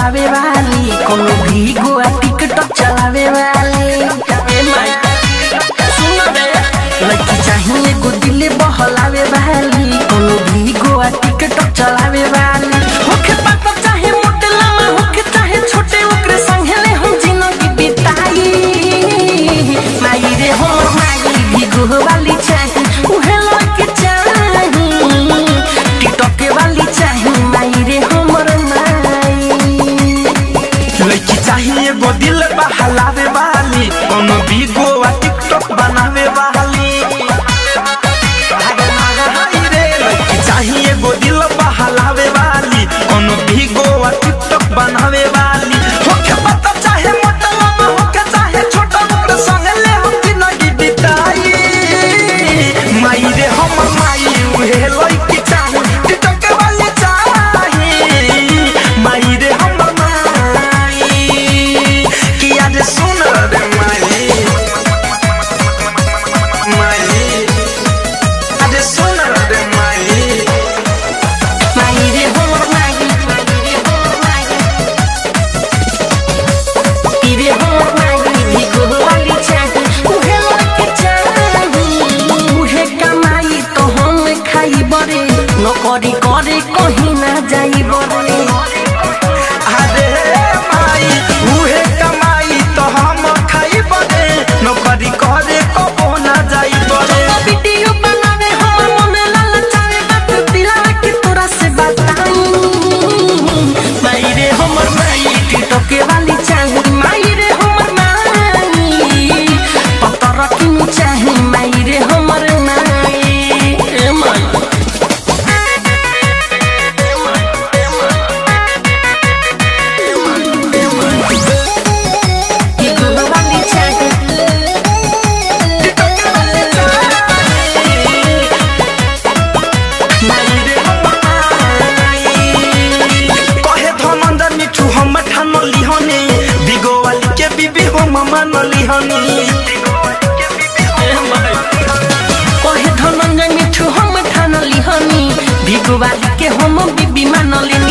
बहलावे वाली कोनो भी गोआ टिकटॉक चलावे वाली ए माई सुन रे लड़की चाहिए एगो दिल बहलावे वाली कोनो भी गोआ टिकटॉक चलावे वाली होखे पाता चाहे मोटे लामा होखे चाहे छोटे ओकरे संगे ले हम जिंदगी बिताई माई रे हो माई भी गोह वाली चाही उहे लड़की चाही टिकटॉक वाली चाही माई रे हमर माई लड़की चाहिए एगो दिल बहलावे वाली कोनो भी गोवा टिकटॉक बनावे वाली हाय रे, लड़की चाहिए एगो दिल बहलावे वाली कोनो भी गोवा टिकटॉक बनावे वाली होके पता चाहे मोटा लम्बा होके चाहे छोटा ओकरे संगे ले हम जिंदगी बिताई माई रे हमर माई उहे लड़की चाही टिकटॉक वाली चाही माई रे हमर माई कि आज सुन रे माई माई आज सुन रे माई माई रे हमर माई रे हमर माई भी गोह वाली चाही उहे लड़की चाही उहे कमाई तो हम खाई बरे नौकरी करे कहीं ना जाई बरे अरे माई उहे कमाई तो हम खाई बने नौकरी करे कबो ना जाई बने वीडियो बनावे हमर मन ललचावे बात दिला के तोरा से बताई माई रे हमर माई टिकटॉक वाली चाही माई रे हमर माई पतर किन चाही माई रे हमर माई ए माई टिकटॉक वाली चाही माई रे कहे धनंजय मिठू हम ठान लिहनी बिगो वाली के बीबी हम मान लिहनी कहे धनंजय मिठू हम ठान लिहनी भिगुवाली के हम बीबी मान लिहनी